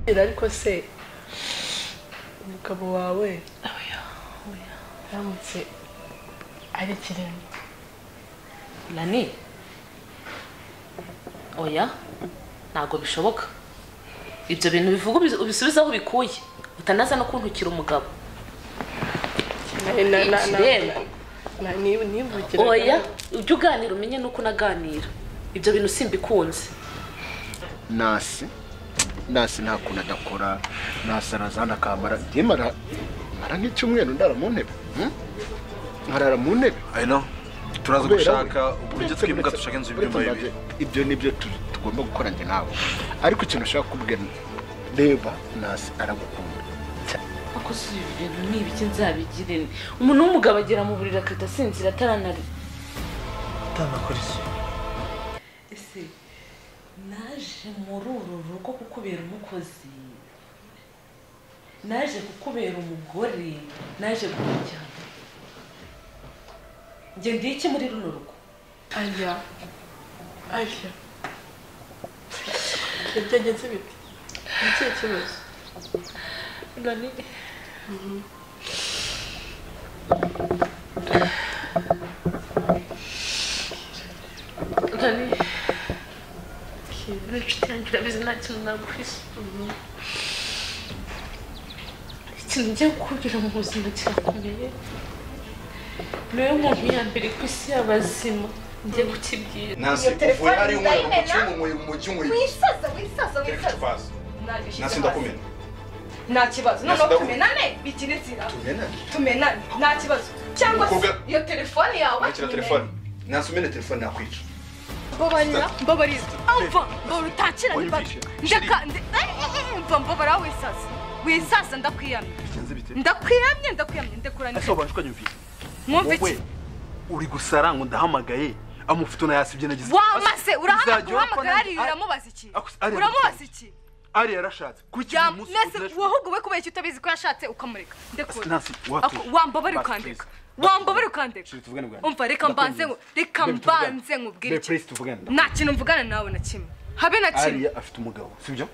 ariko se umugabo wawe aramutse ari ikiremwa Lani oya ntabwo bishoboka ibyo bintu bivuga ubizi- ubisubize aho bikuye utanaza no kuntukira umugabo Na- na- na- na- Ikiremwa. na- niba- nibukiraga- oya ujye uganira umenye nuko unaganira ibyo bintu simbikunze nasi nasi nta kuntu adakora nasi arazana akamara njyewe mara mara nk'icyumweru ndara mu ntebe hmm? nkarara mu ntebe ayino turaza Kubera gushaka we. uburyo Uretse- twimuka uretse- dushaka inzu uretse y'ibyumba nabyo, bibiri ibyo ni byo tu- tugomba gukora njye nawe ariko ikintu ushaka kubwira reba nasi aragukunda cyane. ako si ibintu n'ibiki nzabigire umuntu w'umugabo agera mu buriri akahita asinzira ataranari utanakora iki ese naje muri uru rugo kukubera umukozi naje kukubera umugore naje kukujyana njye ndi iki muri runo rugo ajya ajya byagenze bite ni ikihe kibazo nani nani ni inshuti yanjye urabizi nta kintu naguhisha ikintu ngiye kukubwira mu buzima kirakomeye ni wowe muntu ya mbere ku isi y'abazima ngiye kukibwira nasi Iyo telefone uvuye ari umwe ndayimena. umucyunguye umucyunguye wisaza wisaza kereka wisaza ikibazo nasi ndakumena nta kibazo noneho Nasidaku- tumenane bigire inzira tumena tumenane nta kibazo cyangwa se Umukobwa- iyo telefone yawe umukira telefone nasi umena telefone nakwica mbabarira mbabarira mva mbabara utakira Oya, mbaga ubyishe. ndeka nde- Ay, ay, ay, mva mbabara wisaza wisaza ndakwiyamye bigenze bite ndakwiyamye ndakwiyamye ndekuranije ese wabanje ukanyumvise mwumva wowe iki uri gusara ngo ndahamagaye amufuto nayasibye nagize wamaze Uzajya urakora urahamagara nanjye. hariya uramubaza iki Ako- ariya uramubaza iki ari yarashatse kuki Ya- uyu munsi nese ukoresha- wahuguwe kubera icyo utabizi ko yashatse ukamureka ndekura Nancy, watuje. Ako- wambabare Basi, ukandeka please. wambabare ukandeka Shuri, tuvugane bwangu. umva reka Ndakwemeza. mbanze nku- reka Babe, tuvugane. mbanze nkubwire Babe, iki please, tuvugane. nta kintu mvugana nawe na kimwe habe na kimwe ariya afite umugabo sibyo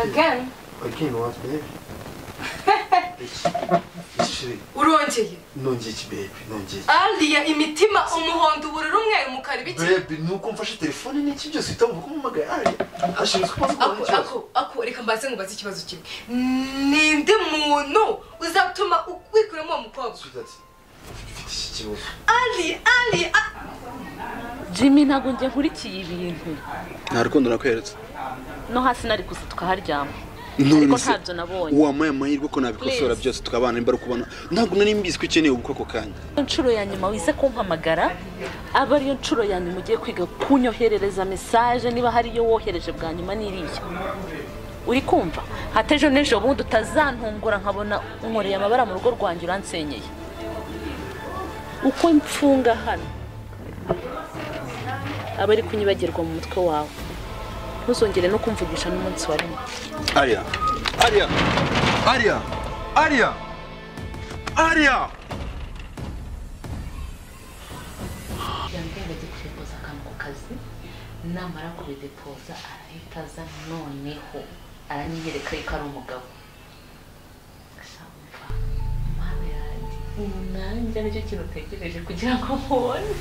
again again once baby shiri urongeye nongeye iki baby nongeye iki ariya imitima umuhondo ubururu umweru umukara ibiki baby nuko mfashe telefone n'iki byose uhita wumva ko umumagaye ariya ashinzwe kuba avuga ako ako ako reka mbanze nkubaze ikibazo kimwe ninde muntu uzatuma wikuramo uwo mukobwa ufite iki kibazo ali ali a- jimmy ntabwo njye nkurikiye ibintu nta rukundo nakweretse no hasi nari kuza tukaharyama none ariko se ntabyo nabonye wamuhaye amahirwe ko nabikosora Please. byose tukabana nimba ari ukubona ntabwo nari mbizi ko ukeneye ubu koko kanya inshuro ya nyuma wize kumpamagara aba ariyo nshuro ya nyuma ugiye kwiga kunyoherereza mesaje niba hari iyo wohereje bwa nyuma n'iriya uri kumva hata ejo n'ejo bundi utazantungura nkabona unkoreye amabara mu rugo rwanjye uransenyeye uko mfunga hano aba ari kunyibagirwa mu mutwe wawe ntuzongere no kumvugisha n'umunsi wa rimwe ariya ariya ariya ariya ariya yambwira ajya kudepoza akantu ku kazi namara kubidepoza arahita aza noneho aranyiyereka yuko ari umugabo Shamva, mana yanjye, ubu nanjye nicyo kintu utegereje kugira ngo nkubone